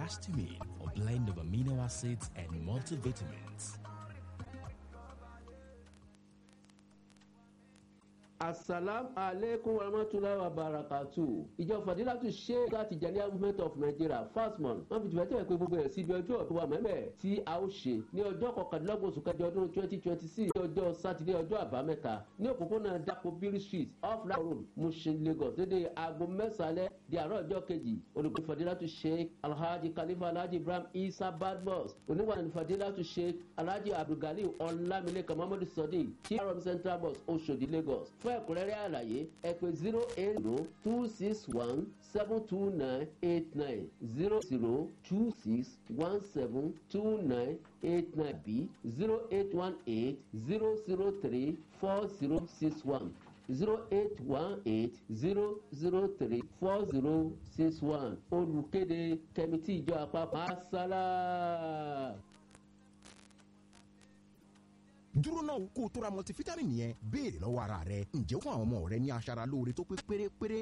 histamine, a blend of amino acids and multivitamins. asalam aleykum warahmatulahi wabarakatu ìjọ fadilatu sheikh láti jẹniya movement of nigeria fasmon wọn fi tìfẹ́tìfẹ́ pé gbogbo ẹ̀ síbi ọjọ́ tó wà mẹ́mẹ́ tí a ó ṣe ní ọjọ́ kọkàndínlọ́gbọ̀n oṣù kẹjọ ọdún twenty twenty six ní ọjọ́ sátidé ọjọ́ àbámẹ́ta ní òpópónà dapò biri street off la road mushin lagos dédé aago mẹ́sàlẹ̀ di àárọ̀ ọjọ́ kejì olùkọ́ fadilatu sheikh alhaji khalifa alhaji ibrahim isa badmus oníwàlẹ̀ fadilatu sheikh alhaji abdulgali ọlámilékan muhammadu sadiq chief central bus oṣodi lagos fún ẹ̀kúnrẹ́rẹ́ àlàyé ẹ pé zero eight zero two six one seven two nine eight nine zero zero two six one seven two nine eight nine b zero eight one eight zero zero three four zero six one zero eight one eight zero zero three four zero six one olùkéde kẹmítì ìjọ àpapọ̀ asálà dúró náà kó o tó ra multivitamin yẹn béèrè lọ́wọ́ ara rẹ ǹjẹ́ ó fún àwọn ọmọ rẹ ní aṣara lóore tó pé pérépéré